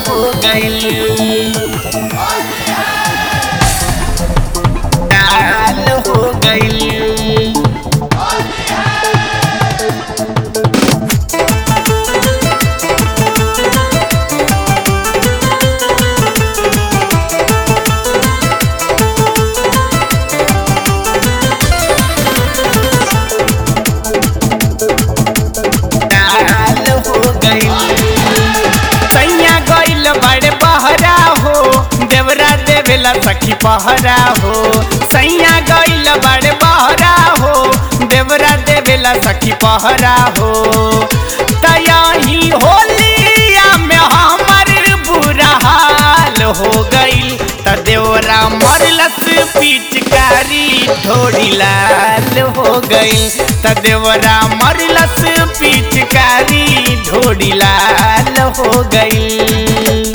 हो गइल लाल हो गइल लाल हो गइल सैया गइल बड़े बहरा हो देवरा देवेला सखी पहरा हो सैया गइल बड़े बहरा हो देवरा देवेला सखी पहरा हो तयाही होलिया में हमर बुरा हाल हो गइल त देवरा मरलस पिचकारी ढोड़ी लाल हो गइल त देवरा मरलस पिचकारी ढोड़ी लाल हो गइल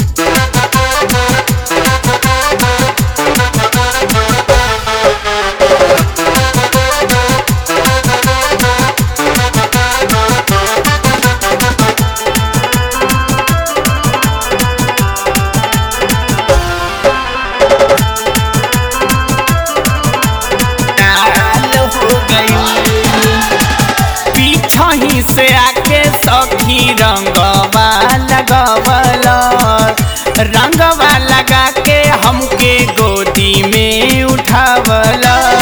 लाल हो गइल पीछही से आके सखी रंगवा लगवल रंगवा लगा के हमके गोदी में उठावल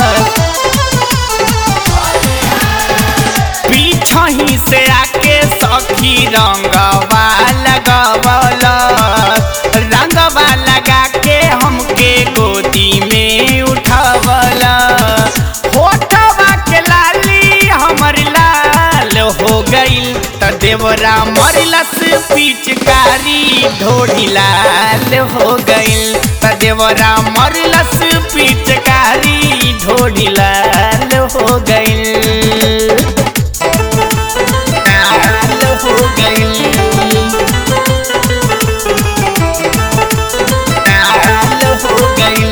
पीछही से आके सखी रंगवा लगवल रंगवा लगा के हमके गोदी में उठावल होठवा के लाली हमर लाल हो गइल त देवरा मरलस पिचकारी ढोड़ी लाल हो गइल त देवरा मरलस पिचकारी ढोड़ी लाल हो गइल लाल हो गइल लाल हो गइल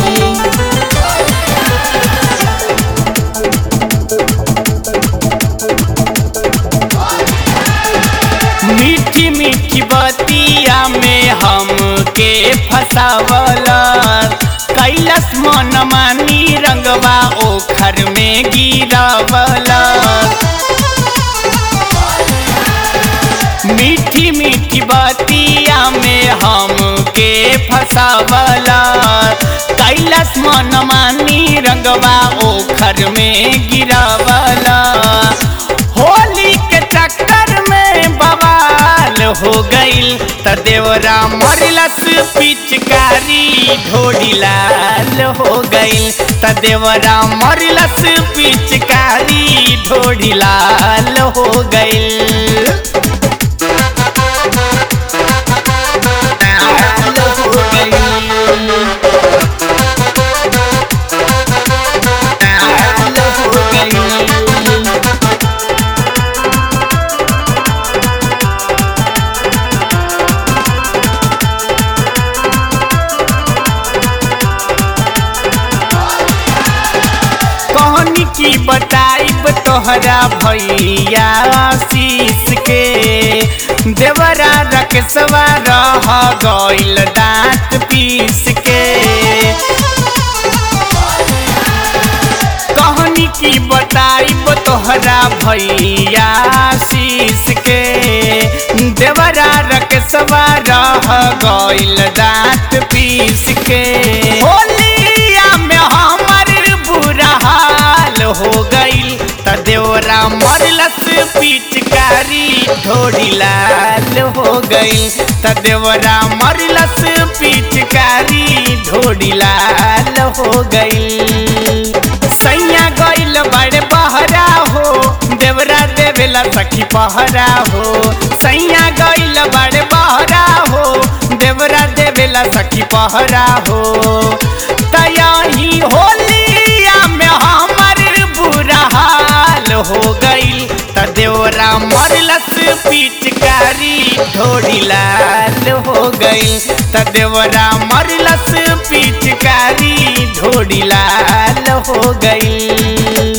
मीठी मीठी बतिया में हमके फसावल कैलस मन मानी रंगवा ओखर में गिरावल मीठी मीठी बतिया में हमके फसावल कैलस मन मानी रंगवा ओखर में गिरावल होली के चक्कर में बवाल हो गइल त देवरा मरलस पिचकारी ढोड़ी लाल हो गइल त देवरा मरलस पिचकारी ढोड़ी लाल हो गइल लाल हो गइल लाल हो गइल कहनी की बताइब तोहरा भैया शीश के देवरा रकसवा रह गइल दांत पीस के कहनी की बताइब तोहरा भैया शीश के देवरा रकसवा रह गइल दांत पीस के होलिया में हमर बुरा हाल हो गइल त देवरा मरलस पिचकारी ढोड़ी लाल हो गइल त देवरा मरलस पिचकारी ढोड़ी लाल हो गइल सैया गइल बड़े बहरा हो देवरा देवेला सखी पहरा हो सैया गइल बड़े बहरा हो देवरा देवेला सखी पहरा हो तयाही होलिया में हमर बुरा हाल हो गइल त देवरा मरलस पिचकारी ढोड़ी लाल हो गइल त देवरा मरलस पिचकारी ढोड़ी लाल हो गइल